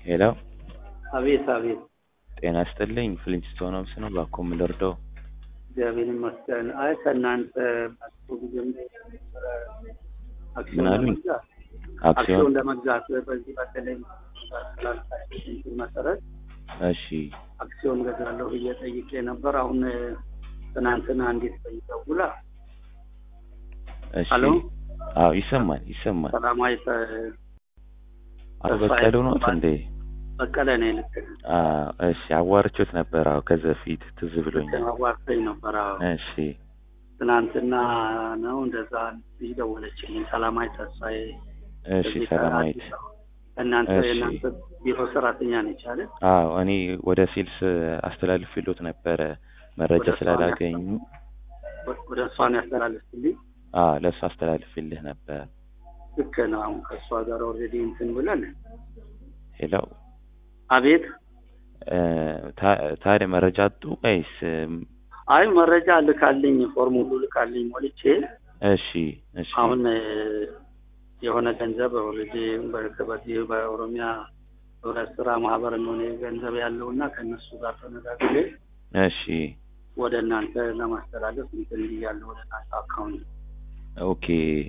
ሄሎ አቤት አቤት፣ ጤና ይስጥልኝ። ፍሊንስቶን ሆምስ ነው። እባክዎ ምን ልርዳው? እግዚአብሔር ይመስገን። አይ ከእናንተ ባለፈው ጊዜ አክሲዮን ምን አሉኝ? ለመግዛት አክሲዮን አክሲዮን ለመግዛት በዚህ በተለይ ስላልታችን መሰረት እሺ፣ አክሲዮን ገዛለሁ ብዬ ጠይቄ ነበር። አሁን ትናንትና እንዴት ደውላ እሺ። ሄሎ? አዎ ይሰማል፣ ይሰማል። ሰላማዊ ተ- አቶ ተስፋዬ በቀሉ ኖት ይባላል። እንዴ? በቀለ ነው ልክ አዎ፣ እሺ። አዋርቾት ነበር። አዎ፣ ከዚህ በፊት ትዝ ብሎኛል። አዋርተኝ ነበር። አዎ እሺ፣ ትናንትና ነው እንደዛ ይደወለችልኝ። ሰላማዊ ተስፋዬ እሺ። ከዚህ ሰላማዊት ከአዲስ አበባ። እናንተ እሺ። የእናንተ ቢሮ ሰራተኛ ነች አይደል? አዎ፣ እኔ ወደ ሴልስ አስተላልፍሎት ነበረ መረጃ ወደ እሷ ስላላገኙ። ወደ እሷን ያስተላለፍልኝ አዎ፣ ለእሱ አስተላልፍልህ ነበር። ልክ ነው። አሁን ከእሷ ጋር ኦልሬዲ እንትን ብለን ሄሎ አቤት። እ፣ ታ- ታዲያ መረጃ አጡ ወይስ? እም፣ አይ መረጃ ልካልኝ ፎርም ሁሉ ልካልኝ ሞልቼ እሺ፣ እሺ። አሁን እ፣ የሆነ ገንዘብ ኦልሬዲ በዚህ በኦሮሚያ ህብረት ስራ ማህበር ነው እኔ ገንዘብ ያለው እና ከእነሱ ጋር ተነጋግሬ እሺ ወደ እናንተ ለማስተላለፍ እንትን ብያለሁ ወደ እናንተ አካውንት። ኦኬ።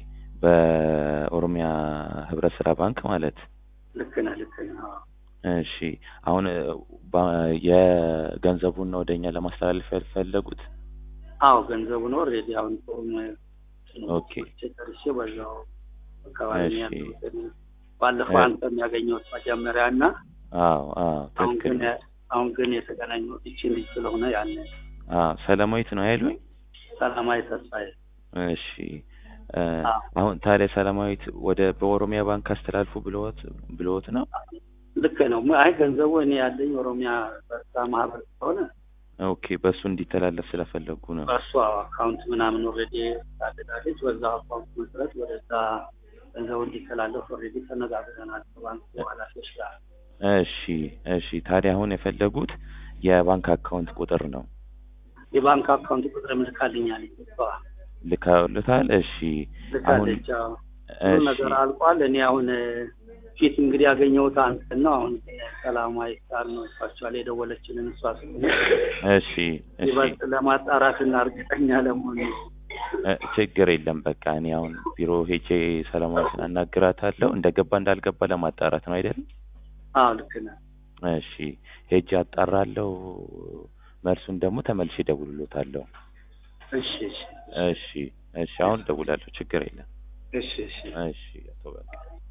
በኦሮሚያ ህብረት ስራ ባንክ ማለት ልክ ነህ ልክ ነህ። አዎ። እሺ። አሁን እ፣ ባ- የገንዘቡን ነው ወደኛ ለማስተላለፍ ያልፈለጉት? አዎ ገንዘቡን ኦልሬዲ አሁን ፎርም ኦኬ። ጨርሼ በዛው አካባቢ ነው እሺ። ያለሁት። ባለፈው እ- አንተ የሚያገኘሁት መጀመሪያ እና አዎ፣ አዎ፣ አሁን ትክክል ግን ነው። አሁን ግን የተገናኘሁት ይቺ ልጅ ስለሆነ ያን አዎ፣ ሰላማዊት ነው አይሉኝ? ሰላማዊ ተስፋዬ እሺ። እ፣ አዎ። አሁን ታዲያ ሰላማዊት ወደ በኦሮሚያ ባንክ አስተላልፉ ብለዎት ብለዎት ነው? ልክ ነው። አይ ገንዘቡ እኔ ያለኝ ኦሮሚያ በርታ ማህበር ስለሆነ ኦኬ። በእሱ እንዲተላለፍ ስለፈለጉ ነው። በእሷ አካውንት ምናምን ኦልሬዲ ታደጋለች። በዛ አካውንት መሰረት ወደዛ ገንዘቡ እንዲተላለፍ ኦልሬዲ ተነጋግረናል ከባንኩ ኃላፊዎች ጋር። እሺ፣ እሺ። ታዲያ አሁን የፈለጉት የባንክ አካውንት ቁጥር ነው። የባንክ አካውንት ቁጥር ልካልኛል። እሷ ልካውልታል? እሺ። አሁን ልካለች። አዎ። ሁሉ እሺ፣ ነገር አልቋል። እኔ አሁን ፊት እንግዲህ ያገኘሁት አንተን ነው። አሁን ሰላማዊ ቃል ነው እሷቸዋል የደወለችልን እሷ ስለሆነ እሺ፣ እሺ። ይበልጥ ለማጣራት እና እርግጠኛ ለመሆን እ፣ ችግር የለም። በቃ እኔ አሁን ቢሮ ሄጄ ሰላማዊትን አናግራታለሁ። እንደገባ እንዳልገባ ለማጣራት ነው አይደል? አዎ ልክ ነህ። እሺ፣ ሄጄ አጣራለሁ። መልሱን ደግሞ ተመልሼ እደውልሎታለሁ። እሺ እሺ እሺ፣ እሺ። አሁን እደውላለሁ። ችግር የለም። እሺ እሺ እሺ፣ አቶ በቃ